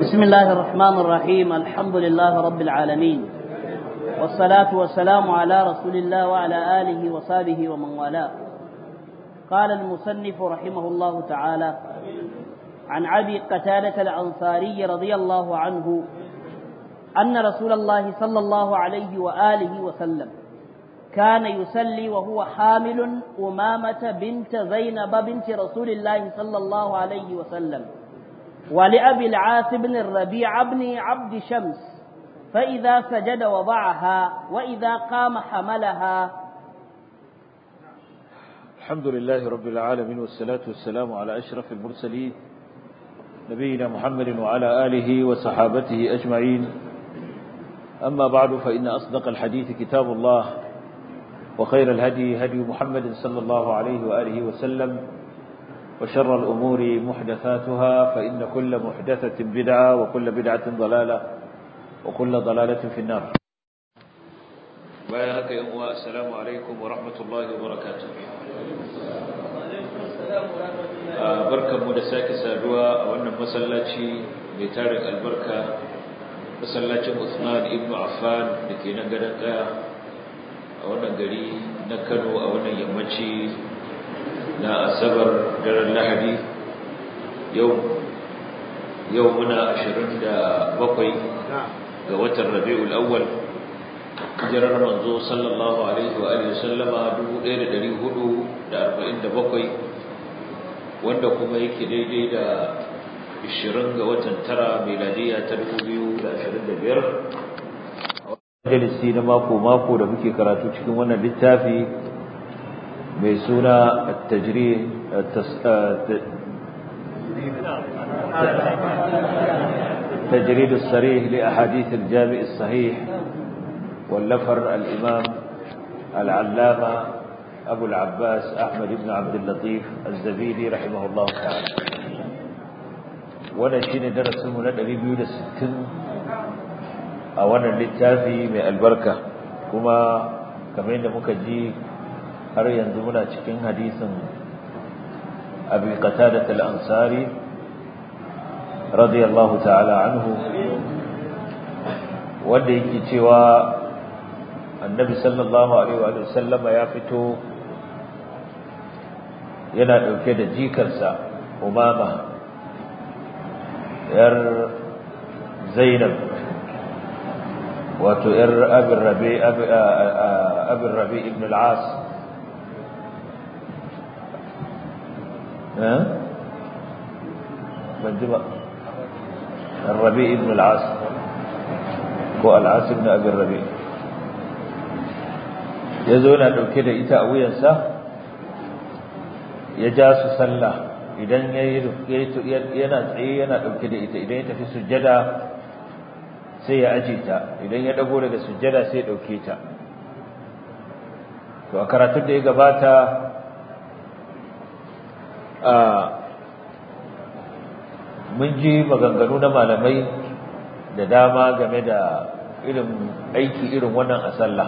بسم الله الرحمن الرحيم الحمد لله رب العالمين والصلاة والسلام على رسول الله وعلى آله وصحبه ومن والاه قال المصنف رحمه الله تعالى عن أبي قتادة الأنصاري رضي الله عنه أن رسول الله صلى الله عليه وآله وسلم كان يصلي وهو حامل أمامة بنت زينب بنت رسول الله صلى الله عليه وسلم ولأبي العاص بن الربيع بن عبد شمس فإذا سجد وضعها وإذا قام حملها الحمد لله رب العالمين والصلاة والسلام على أشرف المرسلين نبينا محمد وعلى آله وصحابته أجمعين أما بعد فإن أصدق الحديث كتاب الله وخير الهدي هدي محمد صلى الله عليه وآله وسلم وشر الأمور محدثاتها فإن كل محدثة بدعة وكل بدعة ضلالة وكل ضلالة في النار بيانك يا السلام عليكم ورحمة الله وبركاته barkan mu da sake saduwa a wannan masallaci mai tarin albarka masallacin Usman ibn Affan da ke nan gadon kaya a wannan gari na Kano a wannan yammaci na asabar daren lahadi yau yau muna 27 ga watan rabi'ul awwal hijirar manzo sallallahu alaihi wa alihi sallama 1447 wanda kuma yake daidai da 20 ga watan tara miladiya ta 2025 majalisi na mako mako da muke karatu cikin wannan littafi mai suna التجريد تجريد الصريح لأحاديث الجامع الصحيح واللفر الإمام العلامة أبو العباس أحمد بن عبد اللطيف الزبيدي رحمه الله تعالى وانا شيني درس من النبي بيود الستين أولا للتافي من البركة كما كما إن مكجي har yanzu muna cikin hadisin abi qatadah al-ansari radiyallahu ta'ala anhu wanda yake cewa annabi sallallahu alaihi wa sallama ya fito yana dauke da jikarsa umama yar zainab wato yar abin rabi abin rabi ibn al-as ban ji ba الربيع بن العاص ko العاص بن ابي الربيع yazo yana dauke da ita a wuyansa ya ja su sallah idan yayi yana tsaye yana dauke da ita idan ya tafi sujjada sai ya aje ta idan ya dago daga sujjada sai ya dauke ta to a karatun da ya gabata mun ji maganganu na malamai da dama game da irin aiki irin wannan a sallah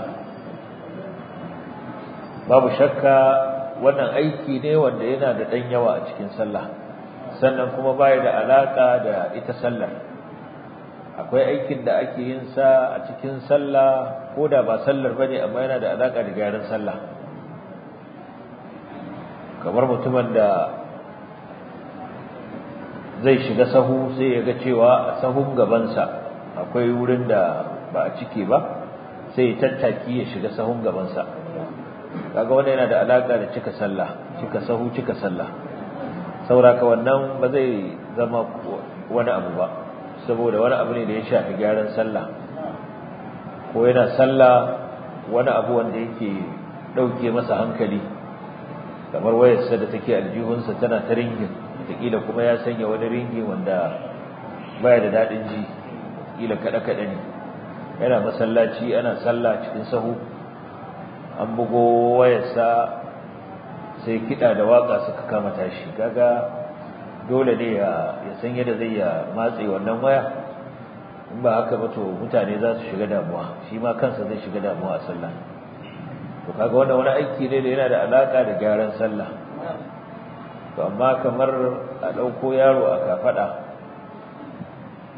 babu shakka wannan aiki ne wanda yana da ɗan yawa a cikin sallah sannan kuma baya da alaƙa da ita sallar akwai aikin da ake yin sa a cikin sallah ko da ba sallar bane amma yana da alaƙa da gyaran sallah kamar mutumin da zai shiga sahu sai ya ga cewa a sahun gabansa akwai wurin da ba a cike ba sai ya tattaki ya shiga sahun gabansa kaga wannan yana da alaka da cika sallah cika sahu cika sallah sauraka wannan ba zai zama wani abu ba saboda wani abu ne da ya shafi gyaran sallah ko yana sallah wani abu wanda yake dauke masa hankali kamar wayarsa da take aljihunsa tana ta ringin wataƙila kuma ya sanya wani ringi wanda baya da daɗin ji ƙila kaɗe-kaɗe ne yana masallaci ana sallah cikin sahu an bugo wayarsa sai kiɗa da waƙa suka kama tashi kaga dole ne ya san yadda zai ya matse wannan waya in ba haka ba to mutane za su shiga damuwa shi ma kansa zai shiga damuwa a sallah to kaga wannan wani aiki ne da yana da alaka da gyaran sallah to amma kamar a ɗauko yaro a kafaɗa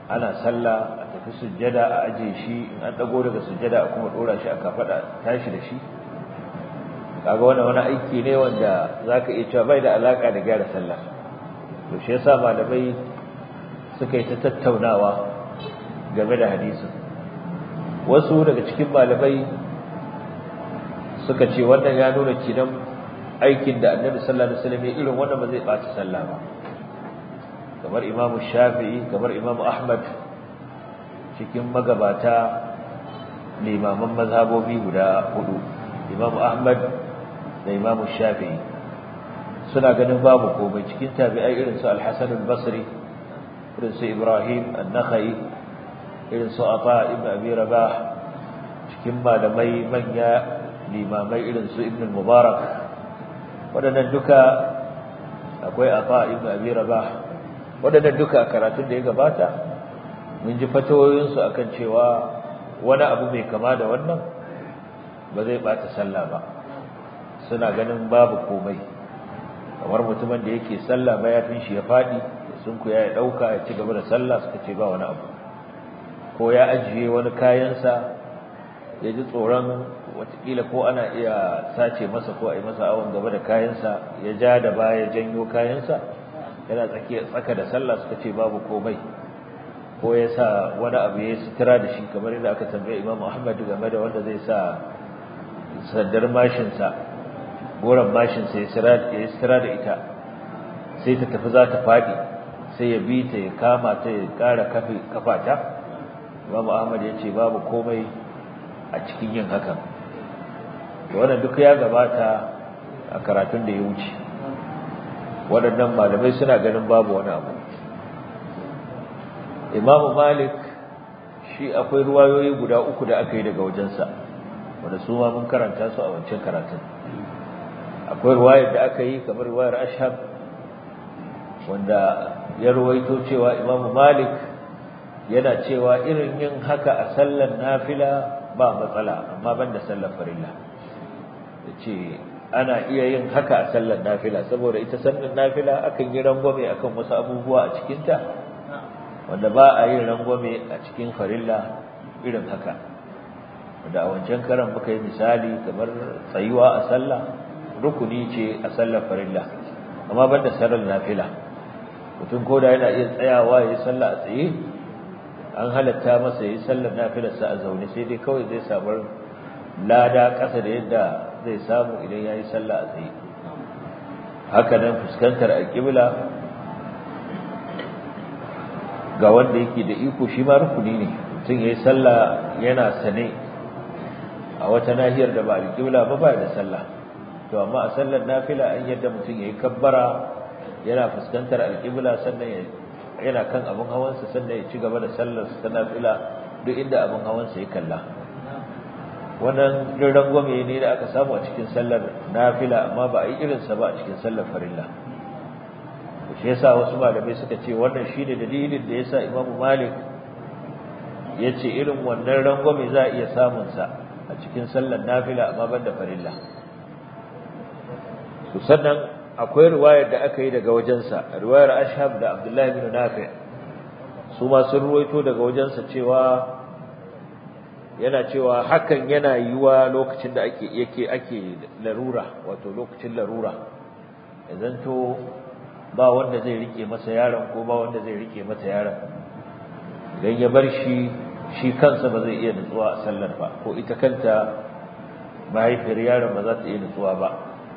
ana sallah a tafi sujjada a aje shi in an dago daga sujjada a kuma dora shi a kafada tashi da shi kaga wannan wani aiki ne wanda zaka iya cewa bai da alaka da gyara sallah to shi yasa malamai suka yi ta tattaunawa game da hadisin wasu daga cikin malamai suka ce wannan ya nuna kinan aikin da annabi sallallahu alaihi wasallam ya irin wannan ba zai ɓaci sallah ba kamar imamu shafi'i kamar imamu ahmad cikin magabata limaman mazhabobi guda hudu imamu ahmad da imamu shafi'i suna ganin babu komai cikin tabi'ai irin su al-hasan al-basri irin su ibrahim an-nakhai irin su ata ibn abi rabah cikin malamai manya limamai irin su ibn al-mubarak waɗannan duka akwai ata ibn abi rabah waɗannan duka karatun da ya gabata mun ji fatawoyinsu akan cewa wani abu mai kama da wannan ba zai bata sallah ba suna ganin babu komai kamar mutumin da yake sallah mayafin shi ya faɗi sun ku ya ɗauka ya ci gaba da sallah suka ce ba wani abu ko ya ajiye wani kayansa ya ji tsoron watakila ko ana iya sace masa ko a yi masa awon gaba da kayansa ya ja da baya janyo kayansa yana tsakiya tsaka da sallah suka ce babu komai ko ya sa wani abu ya sutura da shi kamar yadda aka tambaye Imam Ahmad game da wanda zai sa sandar mashinsa goron mashinsa ya sutura da ita sai ta tafi za ta faɗi sai ya bi ta ya kama ta ya ƙara kafata Imam Ahmad ya ce babu komai a cikin yin hakan wannan duk ya gabata a karatun da ya wuce waɗannan malamai suna ganin babu wani abu imamu malik shi akwai ruwayoyi guda uku da aka yi daga wajensa wanda su ma mun karanta su a wancan karatun akwai ruwayar da aka yi kamar ruwayar ashab wanda ya ruwaito cewa imamu malik yana cewa irin yin haka a sallar nafila ba matsala amma ban da sallar farilla ya ce ana iya yin haka a sallar nafila saboda ita sallar nafila akan yi rangwame akan wasu abubuwa a cikinta wanda ba a yin rangwame a cikin farilla irin haka wanda a wancan karan muka yi misali kamar tsayuwa a sallah rukuni ce a sallar farilla amma ban da sallar nafila mutum ko da yana iya tsayawa ya yi sallah a tsaye an halatta masa ya yi sallar nafilarsa a zaune sai dai kawai zai samu lada ƙasa da yadda zai samu idan ya yi sallah a tsaye haka nan fuskantar alƙibla ga wanda yake da iko shi ma rukuni ne mutum ya yi sallah yana sane a wata nahiyar da ba alƙibla ba ba da sallah to amma a sallar nafila an yadda mutum ya yi kabbara yana fuskantar alƙibla sannan yana kan abin hawansa sannan ya ci gaba da sallar ta nafila duk inda abin hawansa ya kalla wannan rangwame ne da aka samu a cikin sallar nafila amma ba a yi irinsa ba a cikin sallar farilla shi yasa wasu malamai suka ce wannan shine dalilin da yasa Imam Malik ya ce irin wannan rangwame za a iya samun sa a cikin sallar nafila amma ban da farilla to sannan akwai riwayar da aka yi daga wajensa riwayar Ashhab da Abdullah ibn Nafi su ma sun ruwaito daga wajensa cewa yana cewa hakan yana yiwa lokacin da ake yake ake larura wato lokacin larura idan to ba wanda zai rike masa yaron ko ba wanda zai rike masa yaron idan ya bar shi shi kansa ba zai iya nutsuwa a sallar ba ko ita kanta mahaifiyar yaron ba za ta iya nutsuwa ba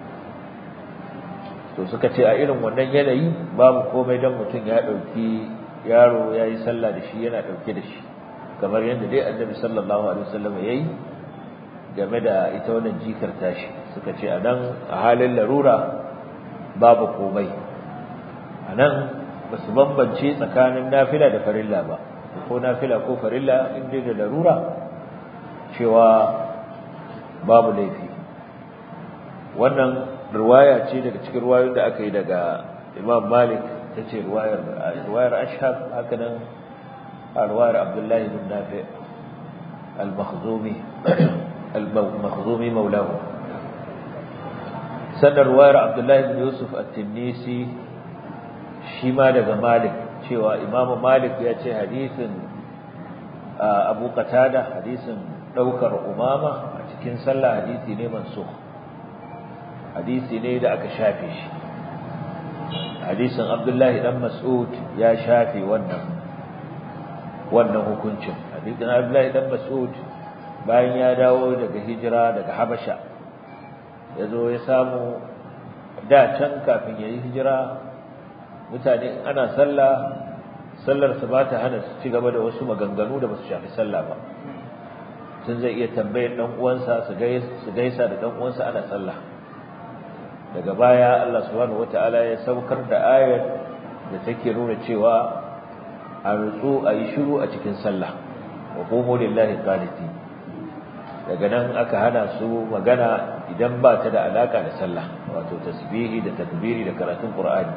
to suka ce a irin wannan yanayi babu komai don mutum ya ɗauki yaro ya yi sallah da shi yana ɗauke da shi kamar yadda dai annabi sallallahu alaihi wasallam ya yi game da ita wannan jikar tashi suka ce a nan a halin larura babu komai a nan ba su bambance tsakanin nafila da farilla ba ko nafila ko farilla inda da larura cewa babu laifi wannan riwaya ce daga cikin riwayoyin da aka yi daga imam malik ta ce riwayar ashab haka nan a riwayar abdullahi bin nafi al-makhzumi al-makhzumi maulahu sannan riwayar abdullahi bin yusuf at-tinnisi shi ma daga malik cewa imamu malik ya ce hadisin abu qatada hadisin daukar umama a cikin sallah hadisi ne mansukh hadisi ne da aka shafe shi hadisin abdullahi dan mas'ud ya shafe wannan wannan hukuncin hadisin abdullahi dan mas'ud bayan ya dawo daga hijira daga habasha ya zo ya samu da can kafin ya yi hijira mutane ana sallah sallar su ba ta hana su ci gaba da wasu maganganu da ba su shafi sallah ba tun zai iya tambayar dan uwansa su gaisa da dan uwansa ana sallah daga baya Allah subhanahu wataala ya saukar da ayar da take nuna cewa a rutsu a yi shiru a cikin sallah wa qumu lillahi qanitin daga nan aka hana su magana idan ba ta da alaka da sallah wato tasbihi da takbiri da karatun qur'ani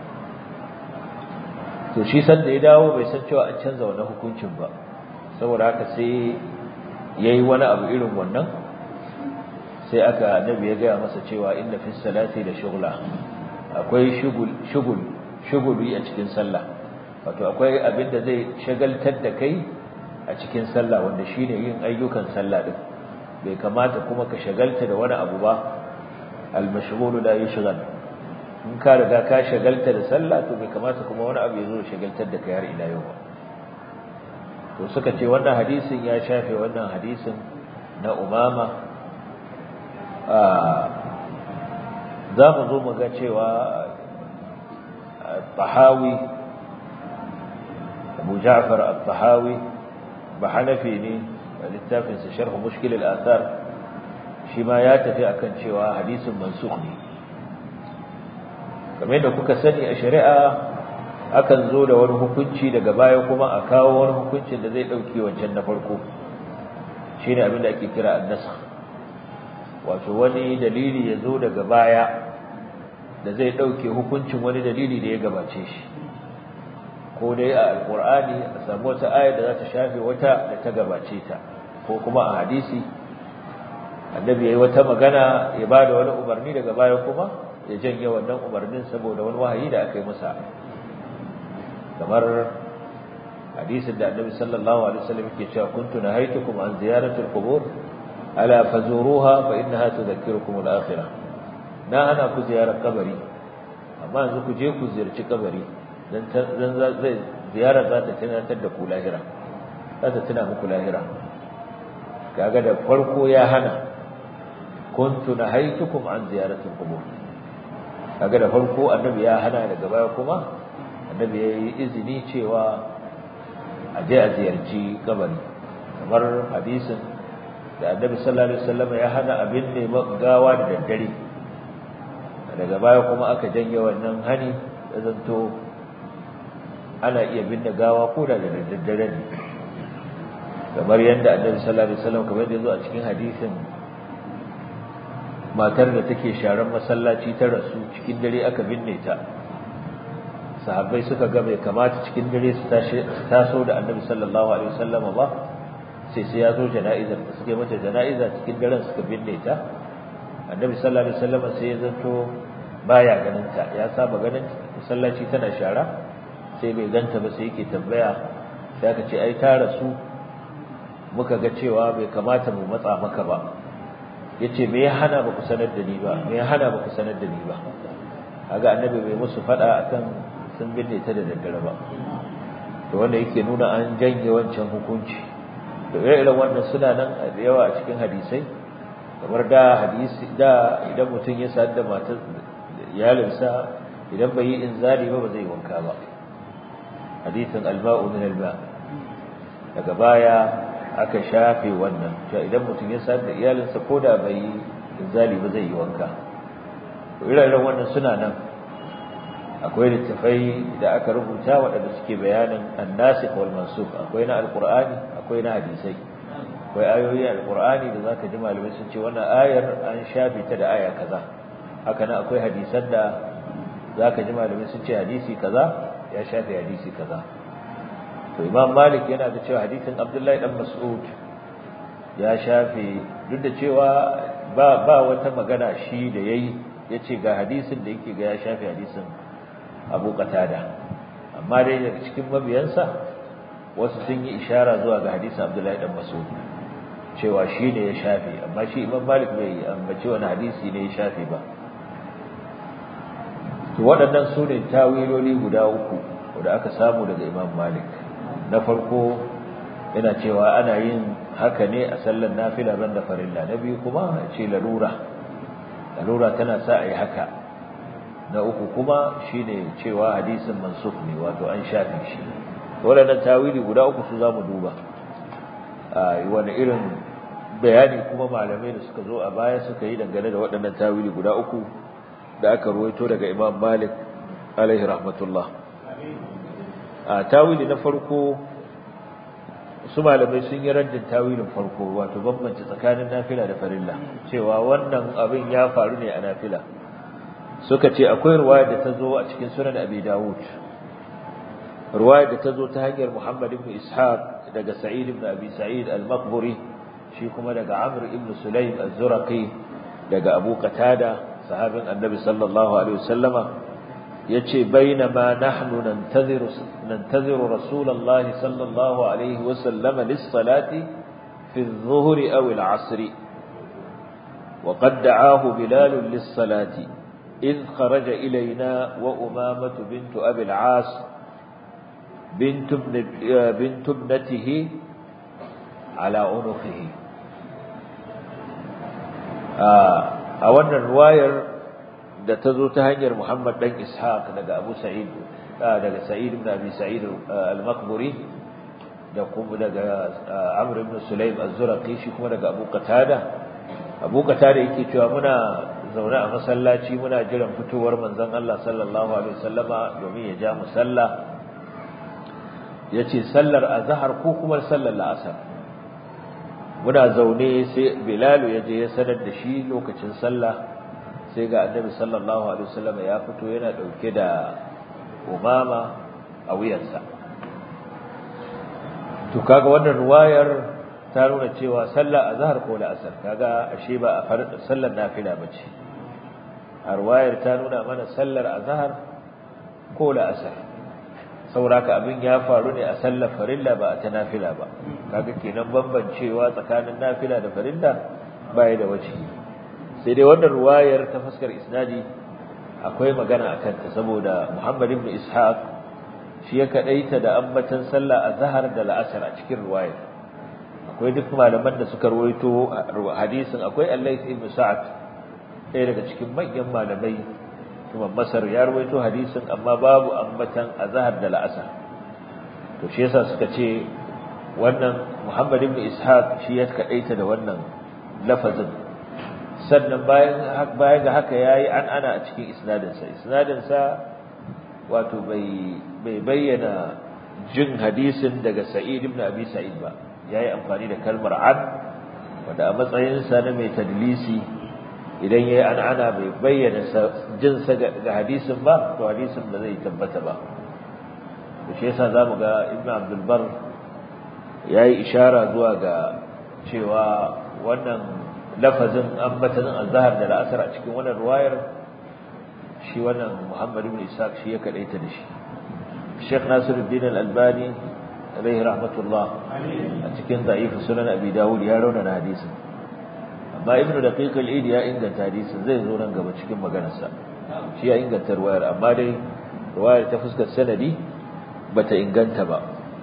to shi san da ya dawo bai san cewa an canza wannan hukuncin ba saboda haka sai yayi wani abu irin wannan sai aka annabi ya gaya masa cewa inna fi salati da shughla akwai shugul shugul shuguli a cikin sallah wato akwai abin da zai shagaltar da kai a cikin sallah wanda shine yin ayyukan sallah din bai kamata kuma ka shagalta da wani abu ba al-mashghulu la yushghal in ka riga ka shagalta da sallah to bai kamata kuma wani abu ya zo shagaltar da kai har ila yau ba to suka ce wannan hadisin ya shafe wannan hadisin na umama za mu zo mu ga cewa tahawi abu ja'far al-tahawi ba hanafi ne a littafinsa sharh mushkil al-athar shi ma ya tafi akan cewa hadisin mansukh ne kamar yadda kuka sani a shari'a akan zo da wani hukunci daga baya kuma a kawo wani hukuncin da zai dauke wancan na farko shine abin da ake kira an-nasakh wato wani dalili ya zo daga baya da zai dauke hukuncin wani dalili da ya gabace shi ko dai a alqur'ani a samu wata aya da za ta shafe wata da ta gabace ta ko kuma a hadisi annabi yayi wata magana ya bada wani umarni daga baya kuma ya janye wannan umarnin saboda wani wahayi da aka yi masa kamar hadisin da annabi sallallahu alaihi wasallam yake cewa kuntu nahaytukum an ziyarati al-qubur ala fazuruha fa innaha tudhakkirukum al-akhirah na ana ku ziyarar kabari amma yanzu ku je ku ziyarci kabari dan dan zai ziyarar za ta tunatar da ku lahira za ta tuna muku lahira kaga da farko ya hana kuntu nahaytukum an ziyarati al-qubur kaga da farko annabi ya hana daga baya kuma annabi ya yi izini cewa a je a ziyarci kabari kamar hadisin da annabi sallallahu alaihi wasallam ya hana abin ne gawa da daddare daga baya kuma aka janye wannan hani da zanto ana iya binne gawa ko da da daddare ne kamar yadda annabi sallallahu alaihi wasallam kamar yadda zo a cikin hadisin matar da take sharan masallaci ta rasu cikin dare aka binne ta sahabbai suka ga bai kamata cikin dare su taso da annabi sallallahu alaihi wasallam ba sai sai ya zo jana'izar da suke mata jana'iza cikin daren suka binne ta annabi sallallahu alaihi wasallam sai ya zanto baya ganin ta ya saba ganin masallaci tana shara sai bai ganta ba sai yake tambaya sai aka ce ai ta rasu muka ga cewa bai kamata mu matsa maka ba yace me ya hana ba ku sanar da ni ba me ya hana ba ku sanar da ni ba kaga annabi bai musu fada akan sun binne ta da daddare ba to wanda yake nuna an janye wancan hukunci to irin wannan suna nan da yawa a cikin hadisai kamar da hadisi da idan mutum ya sadu da matar iyalinsa idan bai yi inzali ba ba zai wanka ba hadisin alba'u min alba daga baya aka shafe wannan cewa idan mutum ya sadu da iyalinsa ko da bai yi inzali ba zai yi wanka to irin wannan suna nan akwai littafai da aka rubuta waɗanda suke bayanin annasikh wal mansukh akwai na alqur'ani akwai na hadisai akwai ayoyi alqur'ani da zaka ji malamai sun ce wannan ayar an shafe ta da aya kaza haka nan akwai hadisan da zaka ji malamai sun ce hadisi kaza ya shafe hadisi kaza to imam malik yana da cewa hadisin abdullahi dan mas'ud ya shafe duk da cewa ba ba wata magana shi da yayi yace ga hadisin da yake ga ya shafe hadisin abu qatada amma dai daga cikin mabiyansa wasu sun yi ishara zuwa ga hadisin Abdullahi dan Mas'ud cewa shi ne ya shafe amma shi Imam Malik bai ambaci wani hadisi ne ya shafe ba to waɗannan su ne tawiloli guda uku da aka samu daga Imam Malik na farko yana cewa ana yin haka ne a sallar nafila ban da farilla na biyu kuma ce larura larura tana sa a yi haka na uku kuma shine cewa hadisin mansukh ne wato an shafe shi waɗannan tawili guda uku su za mu duba a wani irin bayani kuma malamai da suka zo a baya suka yi dangane da waɗannan tawili guda uku da aka ruwaito daga imam malik alaihi rahmatullah a tawili na farko su malamai sun yi raddin tawilin farko wato bambanci tsakanin nafila da farilla cewa wannan abin ya faru ne a nafila suka ce akwai ruwaya da ta zo a cikin sunan abi dawud ruwaya da ta zo ta hanyar muhammad ibn ishaq daga sa'id ibn abi sa'id al-maqburi shi kuma daga amr ibn sulaym az-zuraqi daga abu qatada sahabin annabi sallallahu alaihi wasallama yace bainama nahnu nantaziru nantaziru rasulullah sallallahu alaihi wasallama lis-salati fi adh-dhuhri aw al-'asr وقد دعاه بلال للصلاة إذ خرج إلينا وأمامة بنت أبي العاص بنت, ابن بنت ابنته على عنقه a wannan ruwayar da ta zo ta hanyar Muhammad dan Ishaq daga Abu Sa'id daga Sa'id ibn Abi Sa'id al-Maqburi da kuma daga Amr ibn Sulaim az-Zuraqi shi kuma daga Abu Qatada Abu Qatada yake cewa muna zaune a masallaci muna jiran fitowar manzon Allah sallallahu alaihi wasallama domin ya ja mu sallah yace sallar azhar ko kuma sallar la'asar muna zaune sai Bilal ya je ya sanar da shi lokacin sallah sai ga Annabi sallallahu alaihi wasallama ya fito yana dauke da umama a wuyansa to kaga wannan ruwayar ta nuna cewa sallar azhar ko la'asar kaga ashe ba a sallar nafila bace arwayar ta nuna mana sallar azhar ko la'asar sauraka abin ya faru ne a sallar farilla ba a ta nafila ba kaga kenan bambancewa tsakanin nafila da farilla bai da wace sai dai wannan ruwayar ta fuskar isnadi akwai magana akan ta saboda Muhammad ibn Ishaq shi ya kadaita da ambatan sallah azhar da la'asar a cikin ruwayar akwai duk malaman da suka ruwaito hadisin akwai Al-Layth ibn Sa'd ɗaya daga cikin manyan malamai kuma Masar ya ruwaito hadisin amma babu ambatan azhar da la'asar to shi yasa suka ce wannan Muhammad ibn Ishaq shi ya kadaita da wannan lafazin sannan bayan bayan ga haka yayi an ana a cikin isnadin sa isnadin sa wato bai bai bayyana jin hadisin daga Sa'id ibn Abi Sa'id ba yayi amfani da kalmar an wanda a matsayin sa na mai tadlisi idan yayi an ana bai bayyana jin sa ga hadisin ba to hadisin ba zai tabbata ba to shi yasa zamu ga Ibn Abdul Bar yayi ishara zuwa ga cewa wannan lafazin ambatan azhar da al'asr a cikin wannan ruwayar shi wannan Muhammad ibn Ishaq shi ya kadaita da shi Sheikh Nasiruddin Al-Albani alaihi rahmatullah a cikin da'if sunan Abi Dawud ya rauna hadisin amma Ibn Daqiq al-Eid ya inganta hadisin zai zo nan gaba cikin maganarsa shi ya inganta ruwayar amma dai ruwayar ta fuskar sanadi bata inganta ba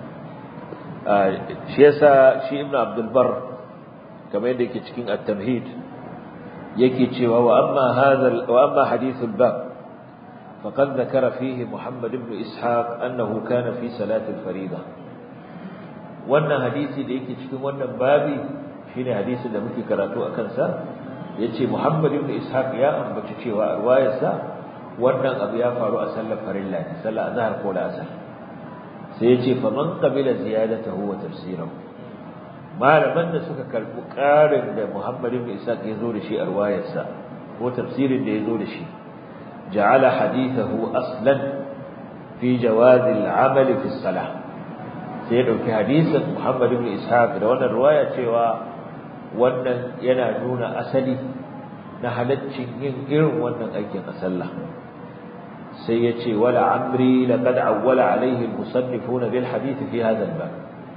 shi yasa shi Ibn Abdul Barr kamar yadda yake cikin at-tamhid yake cewa wa amma hadha wa amma hadithul bab faqad dhakara fihi Muhammad ibn Ishaq annahu kana fi salati al-fariida wannan hadisi da yake cikin wannan babi shine hadisin da muke karatu akan sa yace Muhammad ibn Ishaq ya ambaci cewa riwayarsa wannan abu ya faru a sallar farilla ne sallar azhar ko asar sai yace faman qabila ziyadatahu wa tafsirahu malaman da suka karbi ƙarin da Muhammad ibn Ishaq ya zo da shi a riwayarsa ko tafsirin da ya zo da shi ja'ala hadithahu aslan fi jawaz al-amal fi salah sai ya dauki hadisin Muhammad ibn Ishaq da wannan riwaya cewa wannan yana nuna asali na halaccin yin irin wannan aikin a sallah sai ya ce wala amri laqad awwala alaihi al-musannifuna bil hadith fi hadha al-bab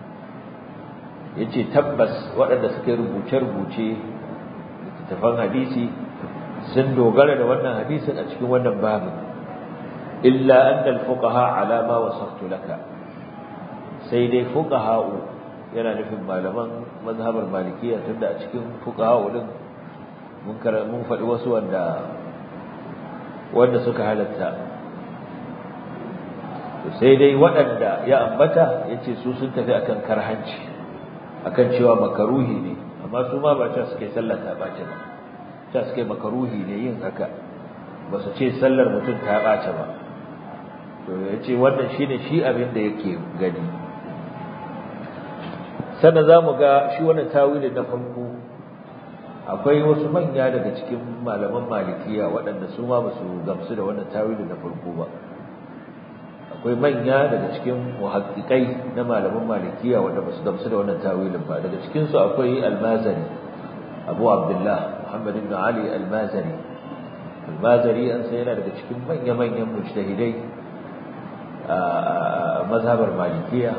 yace tabbas waɗanda suka rubuce rubuce littafan hadisi sun dogara da wannan hadisin a cikin wannan babin illa anna al-fuqaha ala ma wasaftu laka sai dai fuqaha'u yana nufin malaman mazhabar malikiya tunda a cikin fuqaha'u din mun mun faɗi wasu wanda wanda suka halatta to sai dai waɗanda ya ambata yace su sun tafi akan karhanci akan cewa makaruhi ne amma su ma ba ta suke sallar ta bace ba ta suke makaruhi ne yin haka ba su ce sallar mutum ta bace ba to yace wannan shine shi abin da yake gani sannan zamu ga shi wannan tawilin na farko akwai wasu manya daga cikin malaman malikiya waɗanda su ma ba su gamsu da wannan tawilin na farko ba akwai manya daga cikin muhaqqiqai na malaman malikiya wanda ba su gamsu da wannan tawilin ba daga cikin su akwai al-mazari abu abdullah muhammad ibn ali al-mazari al-mazari an sai yana daga cikin manya manyan mujtahidai a mazhabar malikiya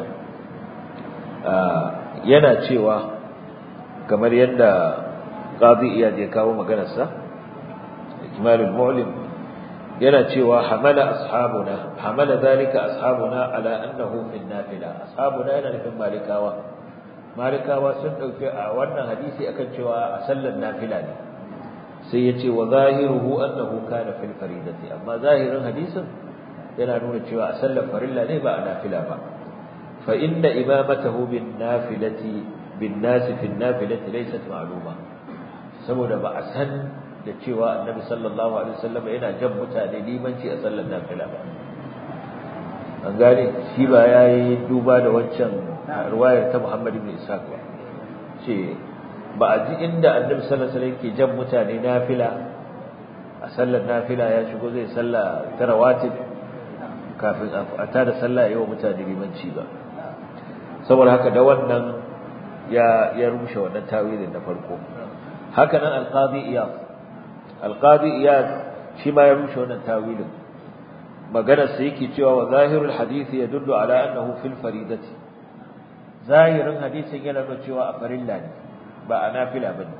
yana cewa kamar yadda qadi iyad ya kawo maganarsa ikmalul mu'lim yana cewa hamala ashabuna hamala zalika ashabuna ala annahu fi nafila ashabuna yana nufin malikawa malikawa sun dauke a wannan hadisi akan cewa a sallar nafila ne sai yace wa zahiruhu annahu kana fil faridati amma zahirin hadisin yana nuna cewa a sallar farilla ne ba a nafila ba fa inna imamatahu bin nafilati bin nas fi nafilati laysat ma'luma saboda ba a san da cewa annabi sallallahu alaihi wasallam yana jan mutane limanci a sallar nafila ba an gane shi ba yayi duba da waccan riwayar ta Muhammad ibn Ishaq ba ce ba a ji inda annabi sallallahu alaihi wasallam yake jan mutane nafila a sallar nafila ya shigo zai salla ta rawatib kafin a tada sallah yayin mutane limanci ba saboda haka da wannan ya ya rushe wannan tawilin na farko haka nan al-qadi iyad alqadi iyad shi ma ya rushe wannan tawilin maganar sa yake cewa wa zahirul hadisi yadullu ala annahu fil faridati zahirin hadisin yana nuna cewa a farilla ne ba a nafila bane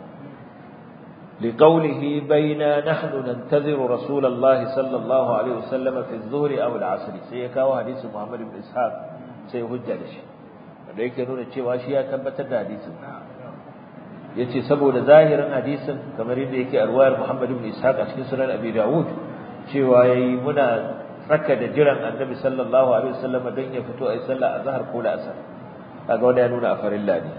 لقوله بين نحن ننتظر رسول الله صلى الله عليه وسلم في الظهر أو العصر سيكاو حديث محمد بن إسحاق سيهجى لشي wanda yake nuna cewa shi ya tabbatar da hadisin yace saboda zahirin hadisin kamar yadda yake arwayar Muhammad ibn Ishaq a cikin sunan Abi Dawud cewa yayi muna tsaka da jiran Annabi sallallahu alaihi wasallam don ya fito ayi sallah azhar ko da asar kaga wanda ya nuna a farilla ne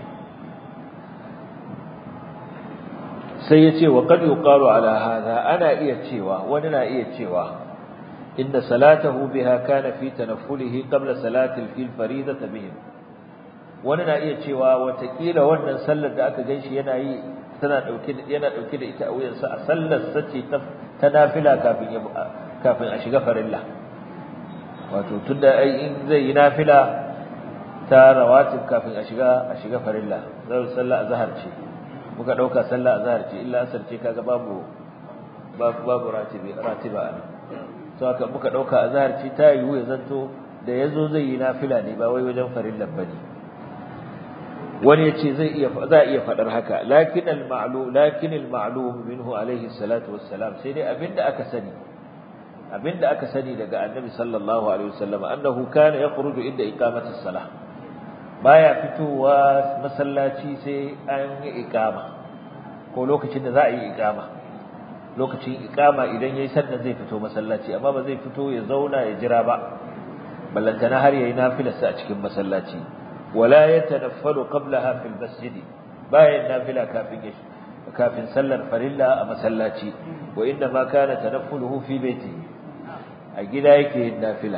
sai yace wa qad yuqalu ala hadha ana iya cewa wani na iya cewa inda salatahu biha kana fi tanaffulihi qabla salati al-fil faridata bihim wani na iya cewa watakila wannan sallar da aka ganshi yana yi tana dauke da yana dauke da ita a wuyansa a sallar sace ta ta nafila kafin ya kafin a shiga farilla wato tunda ai in zai yi nafila ta rawatib kafin a shiga a shiga farilla zai sallar azhar ce muka dauka sallar azhar ce illa asar ce kaga babu babu babu ratibi ratiba ne to haka muka dauka azhar ce ta yiwu ya zanto da yazo zai yi nafila ne ba wai wajen farillan bane wani yace zai iya za a iya fadar haka lakin al-ma'lum lakin al-ma'lum minhu alayhi salatu wassalam sai dai abinda aka sani abinda aka sani daga annabi sallallahu alaihi wasallam annahu kana yakhruju inda iqamati salah baya fitowa masallaci sai an yi iqama ko lokacin da za a yi iqama lokacin iqama idan yayi sannan zai fito masallaci amma ba zai fito ya zauna ya jira ba ballantana har yayi nafilarsa a cikin masallaci ولا يتنفل قبلها في المسجد باين نافلة كافين كافين سلر فرلا أما سلاتي وإنما كان تنفله في بيته أجل يكيه النافلة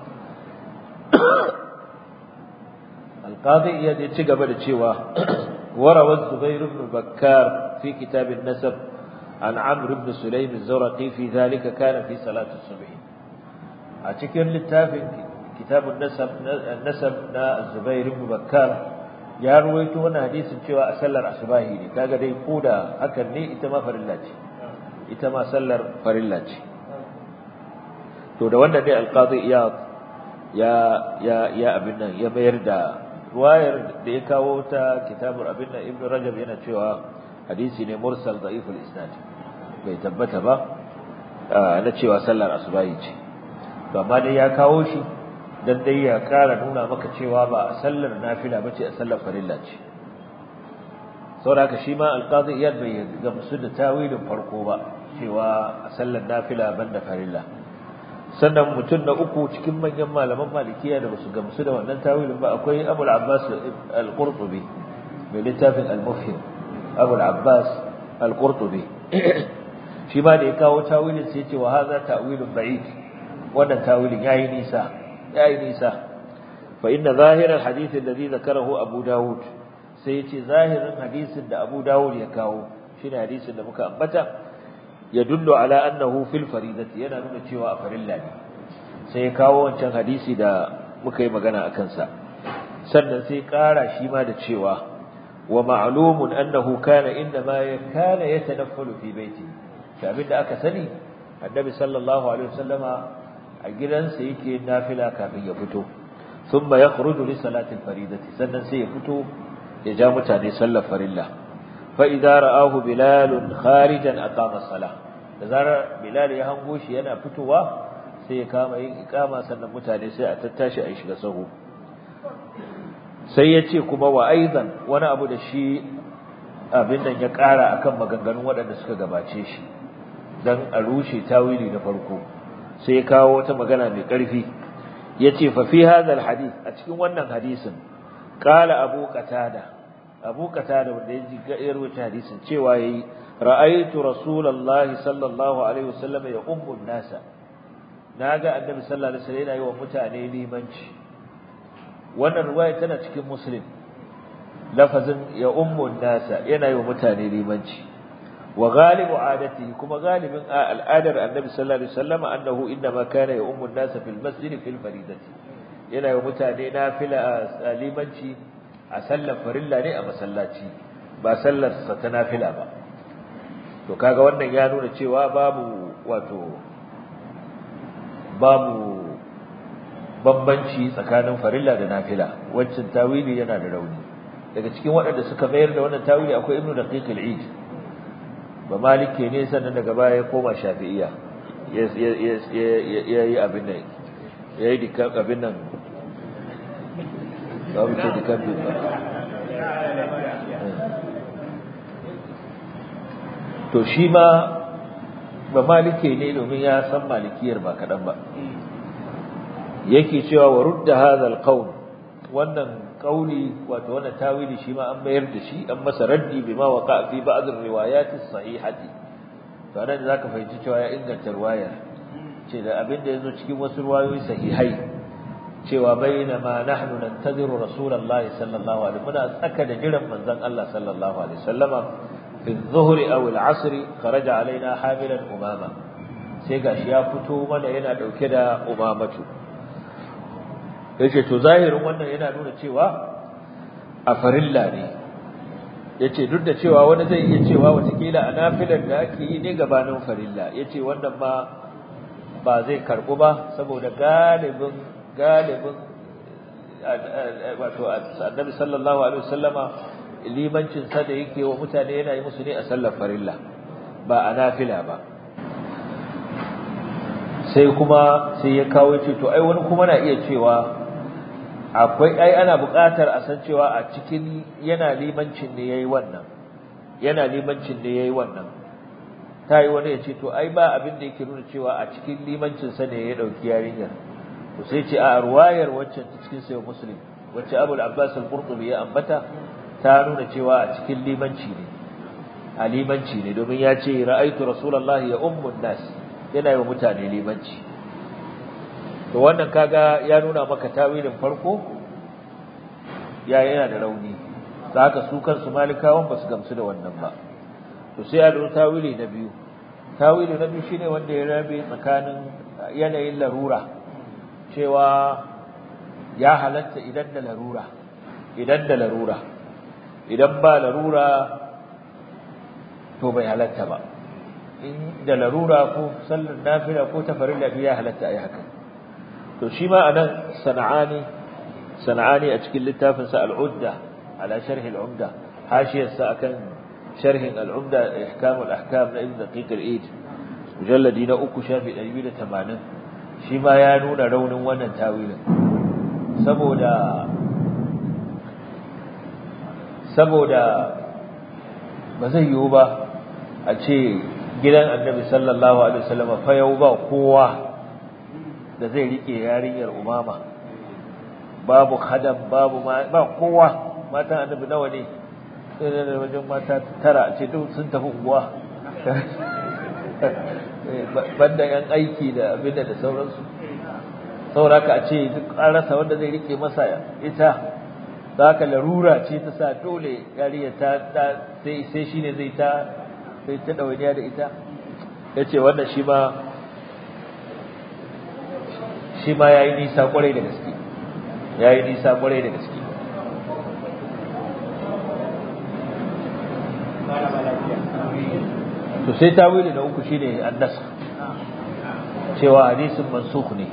القاضي يتقبل الشيوى وروى الزبير بن بكار في كتاب النسب عن عمرو بن سليم الزرقي في ذلك كان في صلاة الصبح أتكر للتافن كتاب النسب النسب نا الزبير بن بكار ya ruwaito wannan hadisin cewa a sallar asubahi ne kaga dai koda hakan ne ita ma farilla ce ita ma sallar farilla ce to da wannan ne alqadi iyad ya ya ya abin nan ya mayar da ruwayar da ya kawo ta kitabul abin nan ibnu rajab yana cewa hadisi ne mursal da'iful isnad bai tabbata ba na cewa sallar asubahi ce to amma dai ya kawo shi dan dai ya kara nuna maka cewa ba a sallar nafila bace a sallar farilla ce saboda haka shi ma alqazi iyad bai gamsu da tawilin farko ba cewa a sallar nafila banda farilla sannan mutum na uku cikin manyan malaman malikiya da basu gamsu da wannan tawilin ba akwai abul abbas al-qurtubi mai littafin al-mufhim abul abbas al-qurtubi shi ma da ya kawo tawilin sai ce wa hadha ta'wilun ba'id wannan tawilin yayi nisa yayi nisa fa inna zahir al-hadith alladhi dhakarahu abu daud sai yace zahirin hadisin da abu daud ya kawo shine hadisin da muka ambata yadullu ala annahu fil faridati yana nuna cewa a farilla ne sai ya kawo wancan hadisi da muka yi magana akan sa sannan sai kara shi ma da cewa wa ma'lumun annahu kana inda ma kana yatanaffalu fi baitihi da abinda aka sani annabi sallallahu alaihi wasallama a gidansa yake nafila kafin ya fito thumma yakhruju li salati al-faridati sannan sai ya fito ya ja mutane sallar farilla fa idza ra'ahu bilal kharijan aqama as-salah da zarar bilal ya hango shi yana fitowa sai ya kama yin iqama sannan mutane sai a tattashi a shiga sahu sai ya ce kuma wa aidan wani abu da shi abin nan ya ƙara akan maganganun waɗanda suka gabace shi dan a rushe tawili na farko sai ya kawo wata magana mai ƙarfi yace fa fi hadha alhadith a cikin wannan hadisin qala abu qatada abu qatada wanda ya ji ya rubuta hadisin cewa yayi ra'aytu rasulullahi sallallahu alaihi wasallam ya ummu nasa naga annabi sallallahu alaihi wasallam yana yi wa mutane limanci wannan riwaya tana cikin muslim lafazin ya ummu nasa yana yi wa mutane limanci wa ghalibu adati kuma galibin al'adar annabi sallallahu alaihi wasallam annahu inma kana ya ummu nasa fil masjid fil faridati yana yi wa mutane nafila limanci a sallar farilla ne a masallaci ba sallar sa ta nafila ba to kaga wannan ya nuna cewa babu wato babu bambanci tsakanin farilla da nafila wancan tawili yana da rauni daga cikin waɗanda suka mayar da wannan tawili akwai ibnu daqiq al-eid ba malike ne sannan daga baya ya koma shafi'iyya ya yi abin nan ya yi dikkan abin nan ba mu ce dikkan bin ba to shi ma ba malike ne domin ya san malikiyar ba kaɗan ba yake cewa wa rudda hadha alqawl wannan qauli wato wannan tawili shi ma an mayar da shi an masa raddi bima waqa fi ba'd ar-riwayat as-sahihati to anan zaka fahimci cewa ya inganta riwayar ce da abin da yazo cikin wasu riwayoyi sahihai cewa baina ma nahnu nantaziru rasulullahi sallallahu alaihi wasallam muna tsaka da jiran manzon Allah sallallahu alaihi wasallama fi adh-dhuhri aw al-'asr kharaja alaina hamilan umama sai gashi ya fito mana yana dauke da umamatu yace to zahirin wannan yana nuna cewa a farilla ne yace duk da cewa wani zai iya cewa watakila a nafilar da ake yi ne gabanin farilla yace wannan ma ba zai karbu ba saboda galibin galibin wato annabi sallallahu alaihi wasallama limancin sa da yake wa mutane yana yi musu ne a sallar farilla ba a nafila ba sai kuma sai ya kawo ce to ai wani kuma na iya cewa akwai ai ana buƙatar a san cewa a cikin yana limancin ne yayi wannan yana limancin ne yayi wannan ta yi wani ya ce to ai ba abin da yake nuna cewa a cikin limancin sa ne ya dauki yarinyar to sai ce a ruwayar waccan ta cikin sayyid muslim wacce Abu al-Abbas al-Qurtubi ya ambata ta nuna cewa a cikin limanci ne a limanci ne domin ya ce ra'aitu rasulullahi ya ummun nas yana yi wa mutane limanci to wannan kaga ya nuna maka tawilin farko ya yana da rauni haka su kansu malikawan ba su gamsu da wannan ba to sai a dora tawili na biyu tawili na biyu shine wanda ya rabe tsakanin yanayin larura cewa ya halatta idan da larura idan da larura idan ba larura to bai halatta ba in da larura ko sallar nafila ko ta farilla ya halatta ayi haka to shi ma anan sana'ani sana'ani a cikin littafin sa al-udda ala sharh al-umda hashiyar sa akan sharhin al-umda ihkam al-ahkam na ibn daqiq al-eid mujalladi na uku shafi 280 shi ma ya nuna raunin wannan tawilin saboda saboda ba zai yiwu ba a ce gidan annabi sallallahu alaihi wasallam fa yau ba kowa da zai rike yarinyar umama babu khadam babu ba kowa matan annabi nawa ne sai da wajen mata tara a ce duk sun tafi unguwa banda yan aiki da abin da sauransu sauraka a ce duk an rasa wanda zai rike masa ita za ka larura ce ta sa dole yariya ta sai sai shine zai ta sai ta ɗawainiya da ita ya ce wannan shi ma shi ma ya yi nisa kwarai da gaske ya yi nisa kwarai da gaske to sai tawili na uku shine annas cewa hadisin mansukh ne